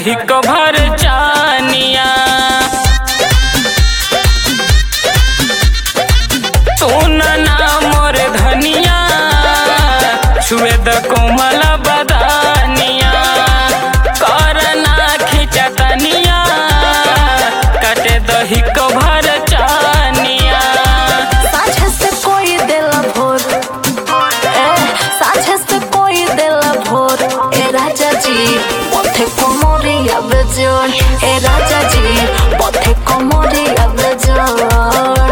दही कभर चानिया सुन ना मोर धनिया छुए द कोमल बदानिया करना खिंचतनिया कटे दही कभर चानिया साझे से कोई देला भोर ए साझे से कोई देला भोर ए राजा जी पथे कोमरी अब जोर ए राजा जी पथे कोमरी अब जोर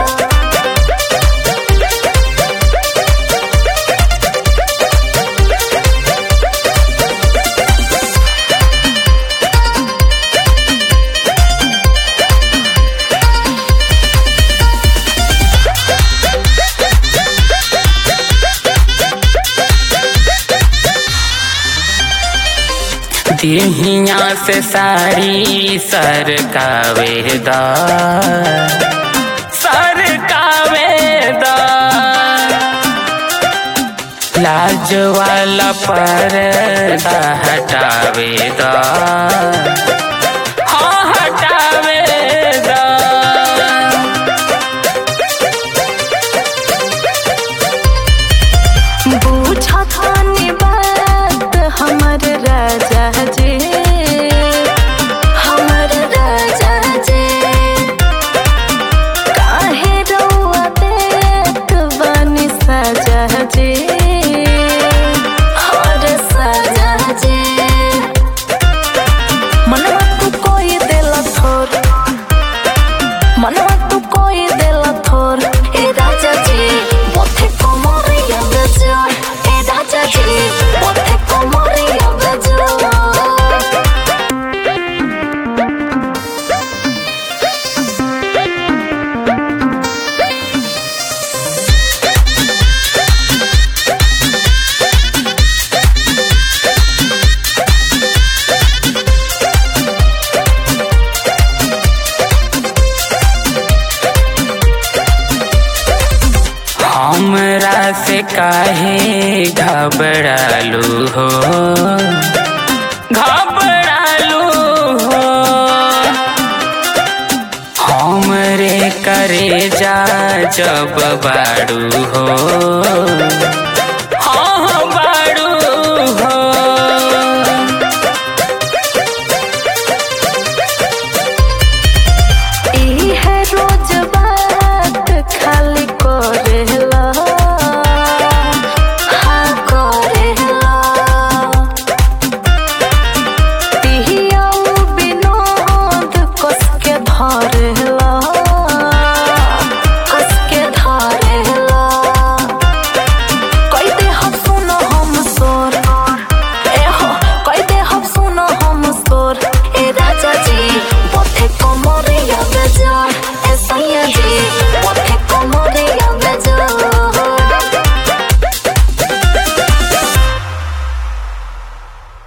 दिहिया से साड़ी सरकावेदा सरकावेदा लाज वाला पर्दा हटावेदा हाँ हटावेदा बूझा खानी बात हमर राजा जी हमर राजा जी काहे रउआ देत बानी सजा जी और सजा जी मनवा तू कोई देला थोर मनवा तू कोई देला थोर ए राजा जी मोथे कोमरिया गजर ए राजा जी मोथे कोमरिया गजर हमरा से काहे घबरालू हो घबरालू हो हमरे करे जा जब बाड़ू हो